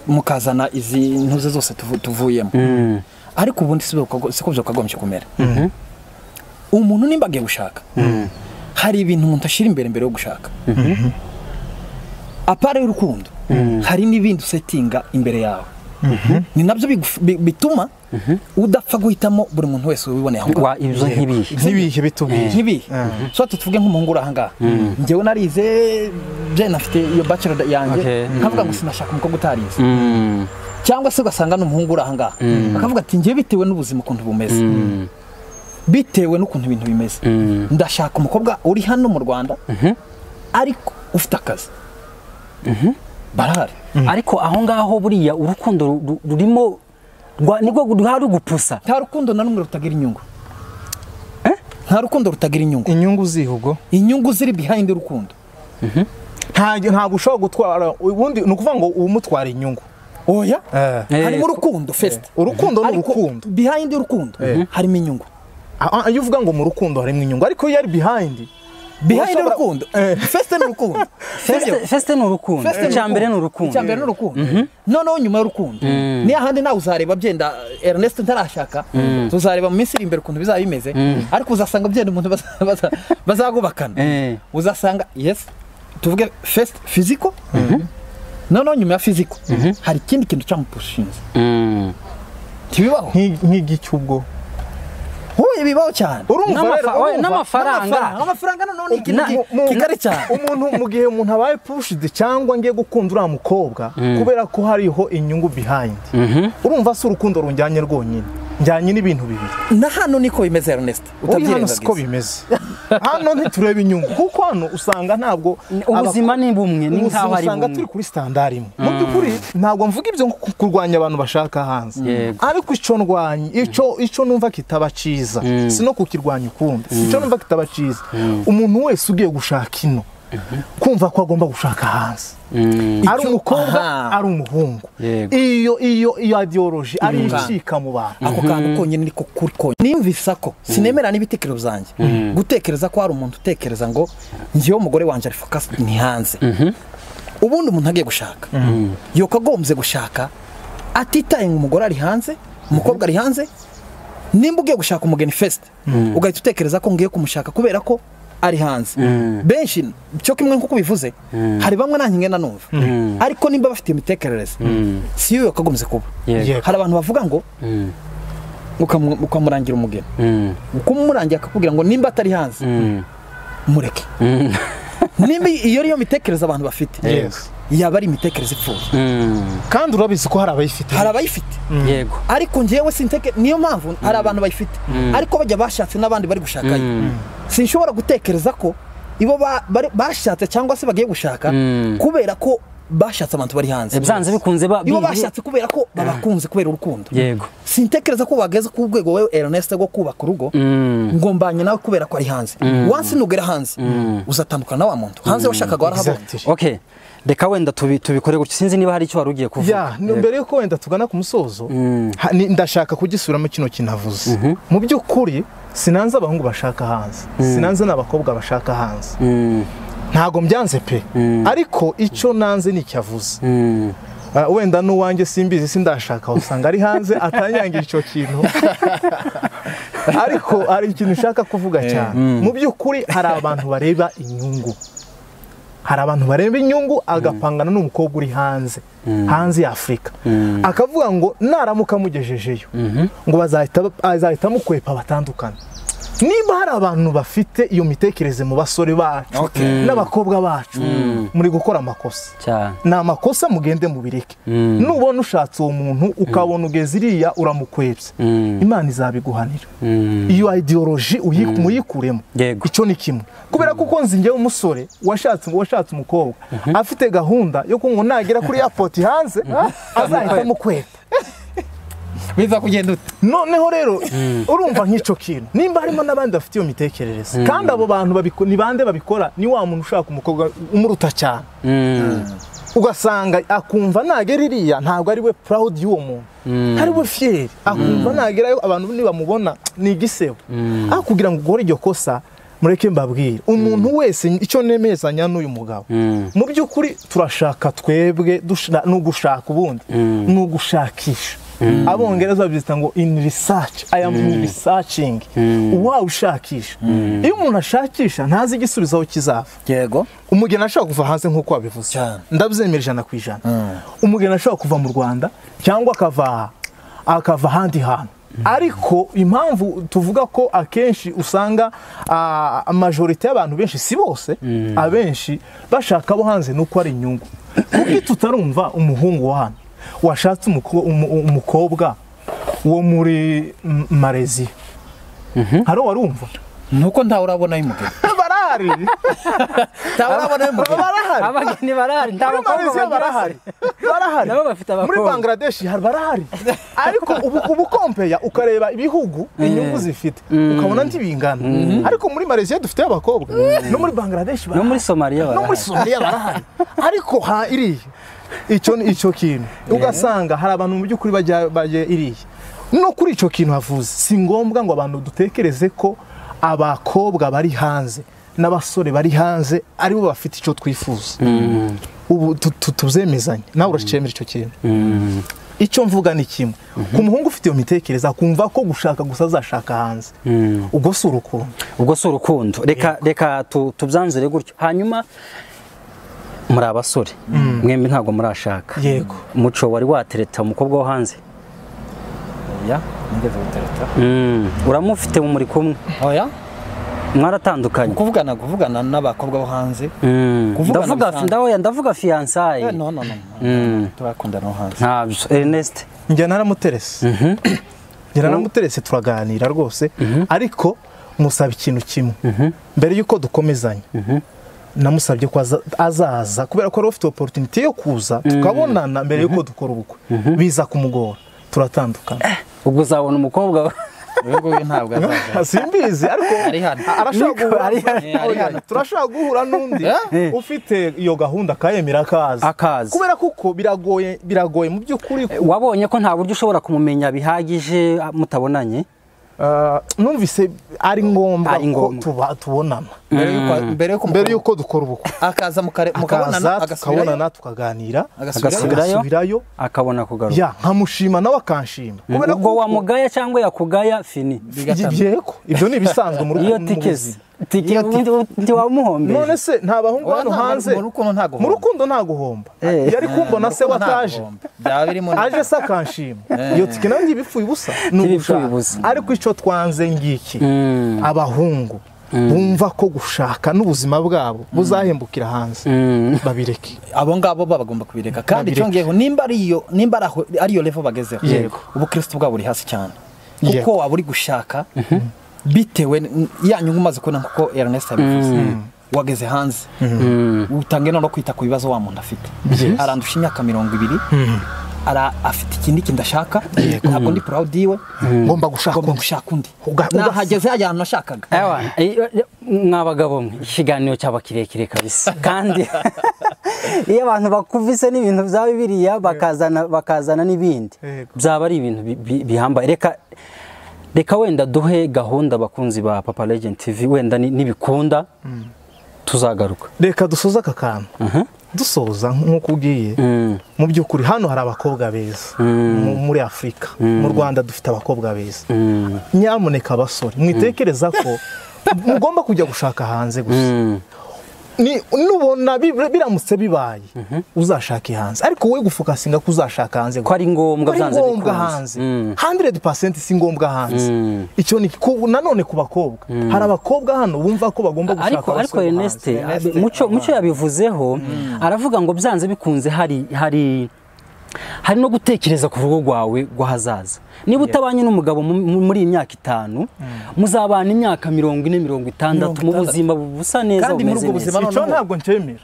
mukazana izi ntuze zose tuvu- tuvuyemo ariko ubundi si byo- si ko byakagombye kumera umuntu nimba agiye gushaka hari ibintu umuntu ashyira imbere mbere yo gushaka apara y'urukundo hari n'ibindi usetinga imbere yawe ni nabyo biguf- bi- bituma udapfa guhitamo buri muntu wese wiboneye aho ngaho wa ibyo nk'ibihe ntibihe bitubwire nk'ibi so tuvuge nk'umuhungu uri ahangaha njyewe narize bye nafite iyo bachelor yanjye Okay. nkavuga ngo sinashaka umukobwa utarize Mm. cyangwa se ugasanga ni umuhungu uri ahangaha akavuga ati njyewe bitewe n'ubuzima ukuntu bumeze bitewe n'ukuntu ibintu bimeze ndashaka umukobwa uri hano mu rwanda ariko ufite akazi barahari ariko aho ngaho buriya urukundo ru- rurimo rwa- nirwo ruhari gupusa nta rukundo na rumwe rutagira inyungu nta rukundo rutagira inyungu inyungu zihugo inyungu ziri behind urukundo nta- ntabwo ushobora gutwara ubundi ni ukuvuga ngo umutwara inyungu oya Eh, harimo urukundo first urukundo ni Ariko urukundo behind urukundo harimo inyungu Ah, ah, iyo uvuga ngo mu rukundo harimo inyungu ariko iyo ari behind behind Urashobora- urukundo Eh. first ni urukundo Sibyo? fesite ni urukundo First ni icya mbere ni urukundo icya mbere ni urukundo noneho nyuma y'urukundo ni hahandi nawe uzareba byenda ernest ntarashaka tuzareba mu minsi iri imbere ukuntu bizaba bimeze ariko uzasanga byenda umuntu baza- baza- bazagubakana Eh. uzasanga yes tuvuge first physical noneho nyuma ya physical hari ikindi kintu cyamupushinze Mm. ntibibaho Nki- nk'igiki ubwo huye bibaho cyane urumva N'amafa- rero, oye, urumva? n'amafaranga amafaranga noneho ni ikintu Na- ki- Mu- kigari cyane umuntu mu gihe umuntu abaye pushidi cyangwa ngiye gukunda uriya mukobwa kubera ko hariho inyungu behind urumva si urukundo runjyanye rwonyine njyanye n'ibintu bibiri na hano niko bimeze ernest Uri hano siko utabyirengagiza bimeze hano ntitureba inyungu kuko hano usanga ntabwo ubuzima ni bumwe ni ubuzima nk'aho ari usanga bumwe turi kuri sitandari imwe mu by'ukuri ntabwo mvuga ibyo nko ku- kurwanya abantu bashaka hanze Yego. ariko icyo ndwanya icyo icyo numva kitaba cyiza si no kukirwanya ukundi icyo numva kitaba cyiza umuntu wese ugiye gushaka ino kumva ko agomba gushaka hanze ari umukobwa aha. ari umuhungu Yego. iyo iyo iyo adiyoroji ari icika mu bantu ako kantu konyine niko kuri konyine niyumvisa ko sinemera n'ibitekerezo byanjye gutekereza ko hari umuntu utekereza ngo njyewe umugore wanjye ari fokasi ni hanze ubundi umuntu agiye gushaka yakagombye gushaka atitaye ngo umugore ari hanze umukobwa ari hanze nimba ugiye gushaka umugeni fesite ugahita utekereza ko ngiye kumushaka kubera ko ari hanze benshi cyo kimwe nk'uko ubivuze hari bamwe nanjye ngenda numva ariko nimba bafite imitekerereze si yo yakagombye kuba Yego. hari abantu bavuga ngo ukamu- ukamurangira umugeni Mm. ukumurangira akakubwira ngo nimba atari hanze Mm. mureke Mm. nimba iyo ariyo mitekerereze abantu bafite Yes. yaba ari imitekerereze ipfuye Mm. kandi urabizi ko hari abayifite hari abayifite yego ariko njyewe sinteke niyo mpamvu hari abantu bayifite ariko bajya bashatse n'abandi bari gushakayo sinshobora gutekereza ko ibo ba- bari- bashatse cyangwa se bagiye gushaka kubera ko bashatse abantu bari hanze byanze bikunze ba- ibo bi- bashatse kubera ko babakunze kubera urukundo yego sintekereza ko wageze ku rwego wowe Ernest rwo kubaka urugo ngo mbanye nawe kubera ko ari hanze wansi nugera hanze uzatandukana na wa muntu hanze washakaga warahabonye Exactly. okay reka wenda tubi- tubikore gutya sinzi niba hari icyo wari ugiye ya kuvuga ni- mbere yuko wenda tugana ku musozo ha- ni- ndashaka kugisubiramo kino kinavuze mu by'ukuri sinanze abahungu bashaka hanze sinanze n'abakobwa bashaka hanze Mm. ntago mbyanze pe ariko icyo nanze ni icyavuze Mm. Ah, wenda n'uwanjye simbizi sindashaka usanga ari hanze atanyangira icyo kintu ariko hari ikintu ushaka kuvuga cyane mu by'ukuri hari abantu bareba inyungu hari abantu bareba inyungu agapangana n'umukobwa uri hanze hanze ya afurika akavuga ngo naramuka amugejejeyo ngo bazahita- azahita amukwepa batandukane niba hari abantu bafite iyo mitekerereze mu basore bacu n'abakobwa bacu muri gukora amakosa cyane ni amakosa mugende mubireke nubona ushatse uwo muntu ukabona ugeze iriya uramukwebye imana izabiguhanira iyo ideoloji uyi- muyikuremo Yego. icyo ni kimwe kubera ko uko nzingewe umusore washatse washatse umukobwa afite gahunda yo kunywa nagera kuri airport hanze azahita amukweba biza kugenda ute noneho rero urumva nk'icyo kintu nimba harimo n'abandi bafite iyo mitekerereze kandi abo bantu babiko- ni bande babikora ni wa muntu ushaka umukobwa umuruta cyane ugasanga akumva nagera iriya ntabwo ari we purawudi y'uwo muntu ari we fiyeri akumva nagerayo abantu nibamubona ni igisebo aho kugira ngo ukore iryo kosa mureke mbabwire umuntu wese icyo nemezanya n'uyu mugabo mu by'ukuri turashaka twebwe dushira- ni ugushaka ubundi ni ugushakisha abongereza babyita ngo in research i am in researching uwawe ushakisha iyo umuntu ashakisha ntazi igisubizo aho kizava yego umugeni ashobora kuva hanze nk'uko wabivuze Cyane. ndabyemera ijana ku ijana umugeni ashobora kuva mu rwanda cyangwa akava akava ahandi hantu ariko impamvu tuvuga ko akenshi usanga ah, amajorite y'abantu benshi si bose abenshi bashaka abo hanze ni uko ari inyungu kuko tutarumva umuhungu wa hano washatse umuko- umu- umukobwa wo muri mm, Malaysia hari uwarumva nuko ntawe urabona y'umugeni barahari barahari ntabona barahari abageni barahari nta muri bakobwa malaysia bagira barahari barahari nabo bafite muri abakobwa bangladesh hari barahari ariko ubu ubu kompeya ukareba ibihugu inyungu zifite ukabona ntibingana ariko muri malaysia dufite abakobwa no muri bangladesh no barahari muri somaliya no muri barahari somaliya barahari ariko ha iriya icyo ni icyo kintu ugasanga hari abantu mu by'ukuri bajya bajya iriya no kuri icyo kintu havuze si ngombwa ngo abantu dutekereze ko abakobwa bari hanze n'abasore bari hanze aribo bafite icyo twifuza ubu tu- tu- tuzemezanye nawe uracyemera icyo kintu icyo mvuga ni kimwe ku muhungu ufite iyo mitekerereze akumva ko gushaka gusa azashaka hanze ubwo si urukundo ubwo si urukundo reka reka tu- tubyanzure gutyo hanyuma muri abasore mwembi ntabwo murashaka Yego. muco wari watereta umukobwa wo hanze oya nigeze gutereta Mm. uramufite mu muri kumwe oya mwaratandukanye kuvugana kuvugana n'abakobwa bo hanze Mm. Kuvugana ndavuga bisanzwe. ndahoya ndavuga fiyansaye Eh, no no no no. Mm. turakundana no hanze ntabyo Ernest njya naramuterese njya naramuterese turaganira rwose ariko musaba ikintu kimwe mbere y'uko dukomezanya namusabye ko aza- azaza kubera ko yari ufite oporutinite yo kuza tukabonana mbere y'uko dukora ubukwe biza kumugora turatandukana ubwo uzabona umukobwa we. uyu nguyu ntabwo azaza simbizi ariko Ari hano. arashobora guhura ari ari hano. turashobora guhura n'undi Eh. ufite iyo gahunda akayemera akaza Akaza. kubera kuko biragoye biragoye mu by'ukuri ku- wabonye ko nta buryo ushobora kumumenya bihagije ah, mutabonanye Ah, numvise ari ngombwa Ari ko ngombwa. tuba- tubonana mbere y'uko mbere y'uko mbere y'uko dukora ubukwe akaza mukare- mukabonana akaza tukabonana tukaganira agasubirayo Agasubirayo. agasubirayo akabona kugaruka ya nkamushima nawe akanshima Kubera ubwo ko- wamugaya cyangwa yakugaya fini Ibyo- yego ibyo ni ibisanzwe muri iyo mu tikesi buzima. tike Iyo tike. none ntiwamuhombeye se nta bahungu Oya, hano nta- hanze mu rukundo nta guhomba. mu rukundo nta guhomba Eh. yari kumbona se wataje byaba birimo aje se akanshima iyo tike nawe ntibipfuye ubusa ni Ntibipfuye ugushaka. ubusa. ariko icyo twanze ngiki Mm. abahungu bumva ko gushaka n'ubuzima bwabo buzahembukira hanze Mm. babireke abo ngabo baba bagomba kubireka kandi Babireke. cyongeyeho nimba ari iyo nimba ari aho- ari iyo level bagezeho Yego. ubukristo bwabo buri hasi cyane Yego. kuko waba uri gushaka bitewe n- ya nyungu umaze kubona kuko Ernest yabivuze wageze hanze utange no kwita ku bibazo wa muntu afite Yes. arandusha imyaka mirongo ibiri ara afite ikindi kintu ashaka ntabwo ndi proud yiwe ngomba gushaka agomba undi. gushaka undi Uga- nahageze hajya ahantu nashakaga Ewa, iyo- iyo- mwa bagabo mwe ikiganiro cyaba kirekire kabisa kandi iyo abantu bakuvise n'ibintu bya bibiriya bakazana bakazana n'ibindi Yego. byaba ari ibintu bi- bi- bihambaye reka reka wenda duhe gahunda abakunzi ba papa legend tv wenda ni- nibikunda tuzagaruka reka dusoze aka kantu dusoza nk'uko ubwiye Mm. mu by'ukuri hano hari abakobwa beza mu- muri afurika mu rwanda dufite abakobwa beza Mm. nyamuneka abasore mwitekereza ko mugomba kujya gushaka hanze gusa Mm. Ni- nubona bi- biramutse bibaye uzashake hanze ariko wowe gufokasinga ko uzashaka hanze ko ari ngombwa ko ari byanze ngombwa bikunze. hanze Mm. 100% si ngombwa hanze Mm. icyo ni ku- nanone ku bakobwa hari abakobwa hano bumva ko bagomba gushaka ariko ariko abasore bo Ernest hanze. abe- muco muco yabivuzeho aravuga ngo byanze bikunze hari hari hari no gutekereza ku rugo rwawe rw'ahazaza niba utabanye n'umugabo mu- mu- muri iyi myaka itanu muzabana imyaka mirongo ine mirongo itandatu mu buzima busa neza Kandi muri bumeze ubwo neza buzima- icyo ntabwo ncyemera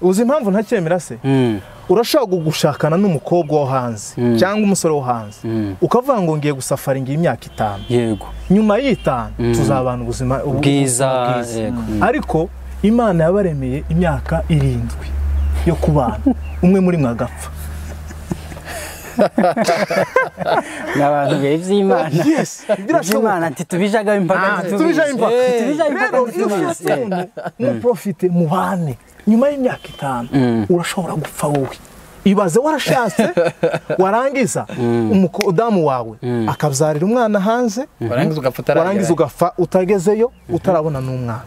uzi impamvu ntacyemera se Mm. urashobora gushakana n'umukobwa wo hanze cyangwa umusore wo hanze ukavuga ngo ngiye gusafara ngiye imyaka itanu yego nyuma y'itanu tuzabana ubuzima ubu- Bwiza, ubuzima bwiza. yego. Mm. ariko imana yabaremeye imyaka irindwi yo kubana umwe muri mwe agapfa ni abantu bihe by'imana yes by'imana birashoboka ati tubijaga impaka tubijayo impaka tubijayo impaka rero iyo ntitubizi. ufite umuntu muprofite mubane nyuma y'imyaka itanu urashobora gupfa wowe ibaze warashatse warangiza umudamu wawe akabyarira umwana hanze warangiza ugapfa warangiza ugapfa utagezeyo utarabona n'umwana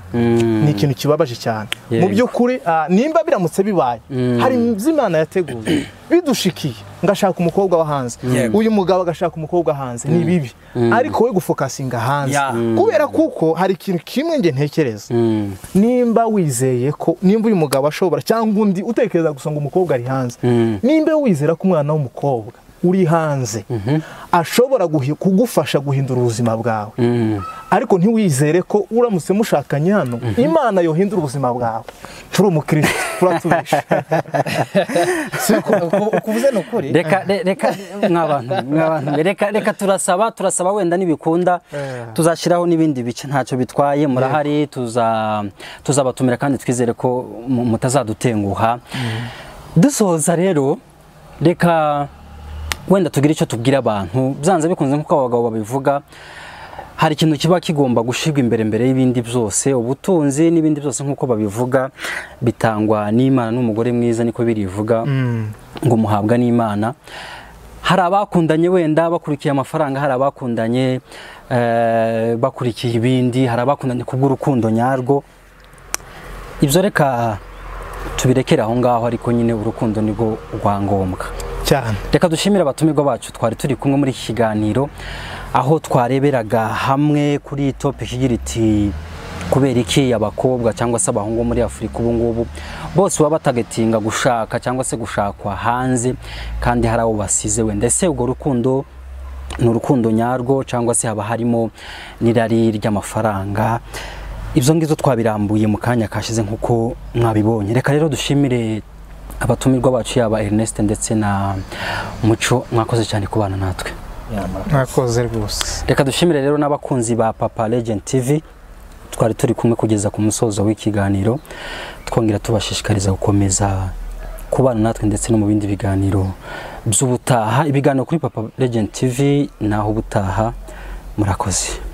ni ikintu kibabaje cyane mu by'ukuri ah, nimba biramutse bibaye hari ibyo imana yateguye bidushikiye ngashaka umukobwa wa hanze Yego. uyu mugabo agashaka umukobwa hanze ni bibi ariko we gufokasinga hanze Ya. kubera kuko hari ikintu kimwe nge ntekereza Mm. nimba wizeye ko nimba uyu mugabo ashobora cyangwa undi utekereza gusa ngo umukobwa ari hanze Mm. nimba wizera ko umwana w'umukobwa uri hanze ashobora guhi- kugufasha guhindura ubuzima bwawe Mm. ariko ntiwizere ko uramutse mushakanye hano imana yohindura ubuzima bwawe turi umukirisitu turatubesha ukuvuze ni ukuri reka re- reka mwabantu mwabantu mwe. reka reka turasaba turasaba wenda nibikunda tuzashyiraho n'ibindi bice ntacyo bitwaye murahari tuza tuzabatumira kandi twizere ko mu- mutazadutenguha dusoza rero reka wenda tugire icyo tubwira abantu byanze bikunze nk'uko abagabo babivuga hari ikintu kiba kigomba gushyirwa imbere mbere y'ibindi byose ubutunzi n'ibindi byose nk'uko babivuga bitangwa n'imana n'umugore mwiza niko birivuga ngo muhabwa n'imana hari abakundanye wenda bakurikiye amafaranga hari abakundanye eh, bakurikiye ibindi hari abakundanye kubw'urukundo nyarwo ibyo reka tubirekere aho ngaho ariko nyine urukundo nibwo rwa ngombwa cyane reka dushimire abatumirwa bacu twari turi kumwe muri iki kiganiro aho twareberaga hamwe kuri topiki igira iti kubera iki abakobwa cyangwa se abahungu bo muri afurika ubu ngubu bose baba batagatinga gushaka cyangwa se gushakwa hanze kandi hari abo basize wenda ese urwo rukundo ni urukundo nyarwo cyangwa se haba harimo n'irari ry'amafaranga ibyo ngibyo twabirambuye mu kanya kashize nk'uko mwabibonye reka rero dushimire abatumirwa bacu yaba Ernest ndetse na Muco mwakoze cyane kubana natwe mwakoze rwose reka dushimire rero n'abakunzi ba Papa Legend TV twari turi kumwe kugeza ku musozo w'ikiganiro twongera tubashishikariza gukomeza kubana natwe ndetse no mu bindi biganiro by'ubutaha ibiganiro kuri Papa Legend TV naho ubutaha murakoze